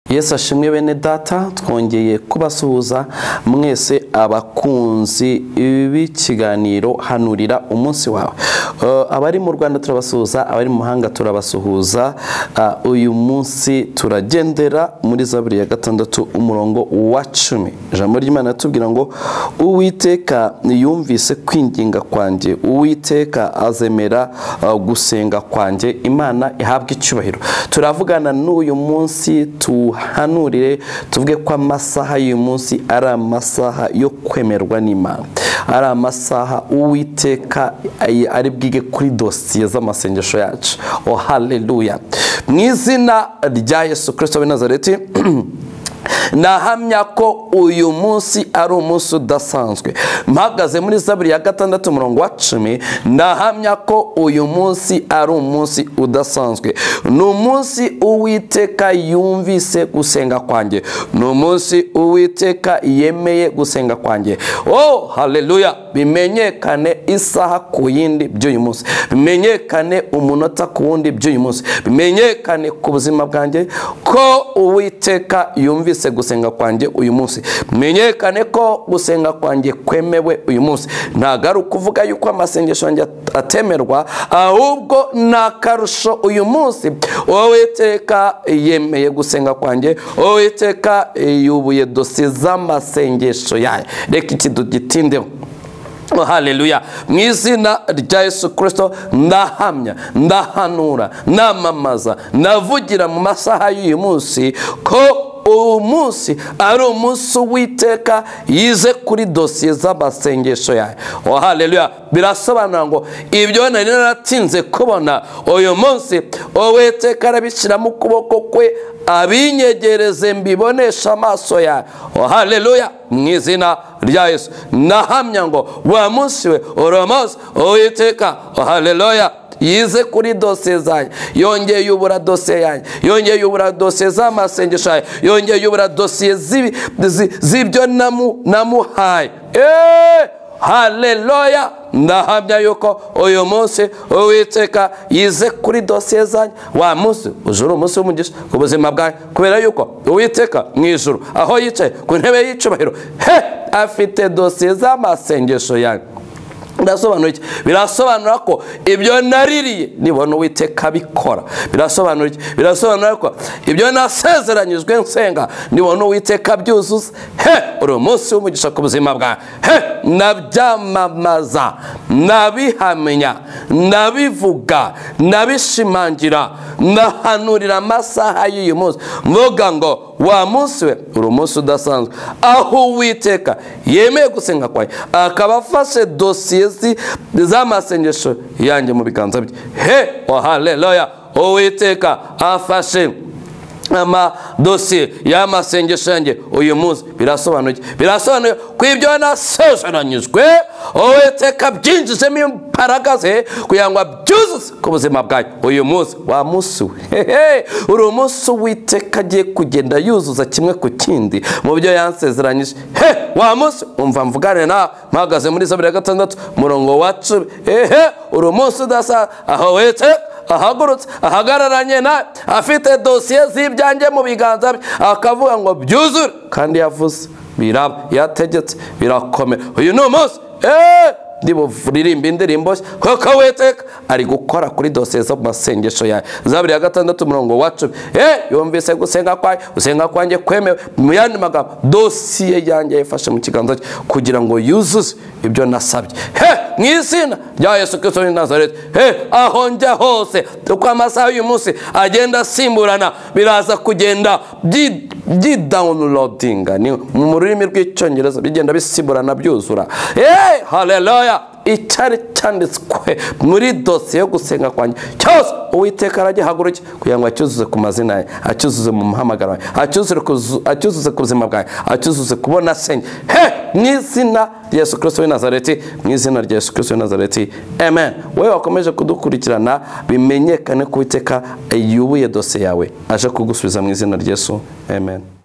yesu ashimwe bene data twongeye kubasuhuza mwese abakunzi b'ikiganiro hanurira umunsi wawe abari mu rwanda turabasuhuza abari mu mahanga turabasuhuza uyu munsi turagendera muri zaburi ya gatandatu umurongo wa cumi ijambo ry'imana tubwira ngo uwiteka yumvise kwinginga kwanjye uwiteka azemera gusenga kwanjye imana ihabwa icyubahiro turavugana n'uyu munsi tu tuhanurire tuvuge ko amasaha y'uyu munsi ari amasaha yo kwemerwa n'imana ari amasaha uwiteka ari bwige kuri dosiye z'amasengesho yacu oh haleluya mu izina rya yesu kirisito Nazareti nahamya ko uyu munsi ari umunsi udasanzwe mpagaze muri zaburi ya gatandatu umurongo wa cumi nahamya ko uyu munsi ari umunsi udasanzwe ni umunsi uwiteka yumvise gusenga kwanjye ni umunsi uwiteka yemeye gusenga kwanjye oh haleluya bimenyekane isaha ku yindi by'uyu munsi bimenyekane umunota ku wundi by'uyu munsi bimenyekane ku buzima bwanjye ko uwiteka yumvise gusenga kwanjye uyu munsi menyekane ko gusenga kwanjye kwemewe uyu munsi ntabwo ari ukuvuga yuko amasengesho yanjye atemerwa ahubwo ni akarusho uyu munsi wowe iteka yemeye gusenga kwanjye wowe iteka yubuye dosiye z'amasengesho yayo reka iki tugitindeho haleluya mu izina rya yesu kirisito ndahamya ndahanura ndamamaza ndavugira mu masaha y'uyu munsi ko uwo munsi ari umunsi witeka yize kuri dosiye z'amasengesho yawe wahaleluya birasobanura ngo ibyo nari naratinze kubona uyu munsi wowe teka arabishyiramo ukuboko kwe abinyegereze mbibonesha amaso yawe wahaleluya mu izina rya yesu nahamya ngo wa munsi we uriya munsi uwiteka wahaleluya yize kuri dosiye zanjye yongeye yubura dosiye yanjye yongeye yubura dosiye z'amasengesho yanjye yongeye yubura dosiye z'ibyo namuhaye haleluya ndahamya yuko uyu munsi uwiteka yize kuri dosiye zanjye wa munsi uje uri umunsi w'umugisha ku buzima bwawe kubera yuko uwiteka mu ijoro aho yicaye ku ntebe y'icyubahiro he afite dosiye z'amasengesho yanjye birasobanura iki birasobanura ko ibyo naririye nibona uwiteka bikora birasobanura iki birasobanura ko ibyo nasezeranyijwe nsenga nibona uwiteka byuzuza he uri umunsi w'umugisha ku buzima bwawe he nabyamamaza nabihamya nabivuga nabishimangira nahanurira amasaha y'uyu munsi mvuga ngo wa munsi we uri umunsi udasanzwe aho uwiteka yemeye gusenga kwanjye akaba afashe dosiye z'amasengesho yanjye mu biganza bye he wa haleluya uwiteka afashe amadosiye y'amasengesho yanjye uyu munsi birasobanuye birasobanuye ko ibyo nasezeranyijwe uwiteka byinjijemo imbaraga ze kugira ngo abyuzuze ku buzima bwawe uyu munsi wa munsi we uri umunsi witeka agiye kugenda yuzuza kimwe ku kindi mu byo yansezeranyije he wa munsi umva mvugane nawe mpagaze muri zabiri ya gatandatu umurongo wa cumi hehe uri umunsi udasa aho witeka ahagurutse ahagararanye na afite dosiye z'ibyanjye mu biganza bye akavuga ngo byuzure kandi yavuze biraba yategetse birakomera uyu ni umunsi eee ndiburirimba indirimbo kuko witeka ari gukora kuri dosiye zo mu masengesho yawe zabiri ya gatandatu umurongo wa cumi eee yumvise gusenga kwanjye gusenga kwanjye kwemewe mu yandi magambo dosiye yanjye yifashe mu kiganza cye kugira ngo yuzuze ibyo nasabye he mu izina rya yesu kirisito w'i nazareti he aho njya hose uko amasaha y'uyu munsi agenda asimburana biraza kugenda byidawunilodinga ni mu rurimi rw'icyongereza bigenda bisimburana byuzura he haleluya icyari cyanditswe muri dosiye yo gusenga kwanjye cyose uwiteka aragihaguruke kugira ngo acyuzuze ku mazina ye acyuzuze mu muhamagaro we acyuzuze ku buzima bwawe acyuzuze kubona senye he mu izina rya yesu kirisito w'i nazareti mu izina rya yesu kirisito w'i nazareti amen wowe wakomeje kudukurikirana bimenyekane ko uwiteka yubuye dosiye yawe aje kugusubiza mu izina rya yesu amen